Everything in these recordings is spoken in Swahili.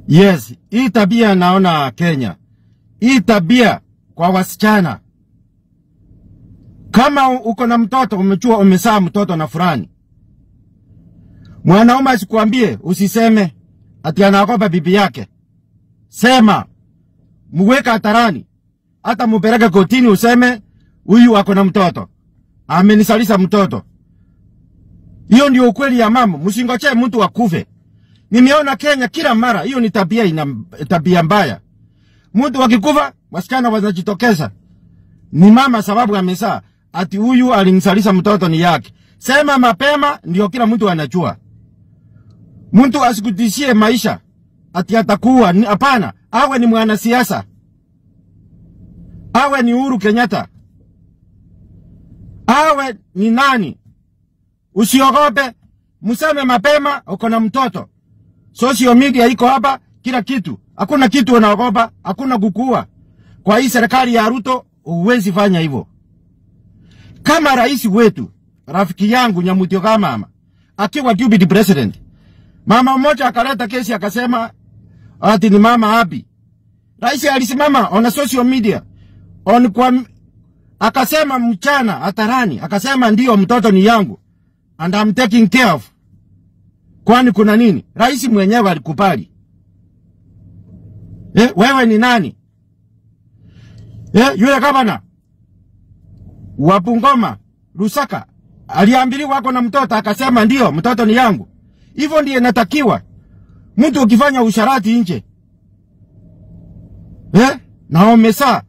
Yes, hii tabia naona Kenya, hii tabia kwa wasichana, kama uko na mtoto umechua umesaa mtoto na fulani, mwanaume asikuambie usiseme ati anaogopa bibi yake. Sema, muweka hatarani, hata mupeleke kotini, useme huyu ako na mtoto, amenisalisa mtoto. Hiyo ndio ukweli ya mambo, msingoche mtu akufe. Nimeona Kenya kila mara, hiyo ni tabia ina tabia mbaya. Mtu akikufa, wasichana wanajitokeza, ni mama sababu amesaa, ati huyu alimsalisa mtoto ni yake. Sema mapema, ndio kila mtu anajua. Mtu asikutishie maisha ati atakuwa ni- hapana, awe ni mwanasiasa, awe ni Uhuru Kenyatta, awe ni nani, usiogope, mseme mapema uko na mtoto. Social media iko hapa, kila kitu, hakuna kitu unaogopa, hakuna kukua. Kwa hii serikali ya Ruto huwezi fanya hivyo. Kama rais wetu rafiki yangu Nyamutio kama mama akiwa deputy president, mama mmoja akaleta kesi akasema ati ni mama Abi. Rais alisimama on social media on kwa akasema mchana hatarani, akasema ndio mtoto ni yangu and I'm taking care of. Kwani kuna nini? Rais mwenyewe alikubali. Eh, wewe ni nani? Eh, yule gavana wa Bungoma Lusaka aliambiliwa ako na mtoto akasema ndio mtoto ni yangu. Hivyo ndiye inatakiwa mtu ukifanya usharati nje eh, na umesaa.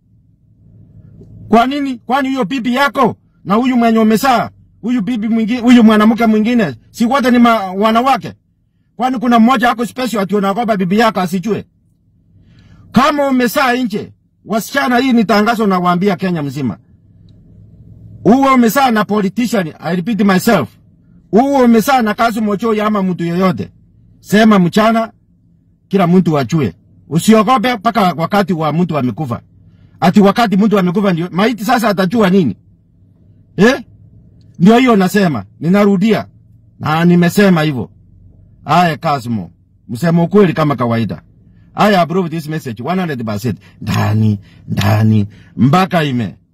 Kwa nini? Kwani huyo bibi yako na huyu mwenye umesaa, huyu bibi mwingine, huyu mwanamke mwingine, si wote ni ma, wanawake? Kwani kuna mmoja ako special ati unaogopa bibi yako asijue? Kama umesaa nje, wasichana, hii ni tangazo nawaambia Kenya mzima, uwe umesaa na politician, I repeat myself, uwe umesaa na kazi mochoi ama mtu yoyote, sema mchana, kila mtu ajue. Usiogope mpaka wakati wa mtu amekufa. Ati wakati mtu amekufa ndio maiti sasa atajua nini? Eh? Ndio hiyo nasema, ninarudia. Na nimesema hivyo. Aya Kasmo, msemo ukweli kama kawaida. I approve this message 100%. Ndani, ndani, mpaka ime.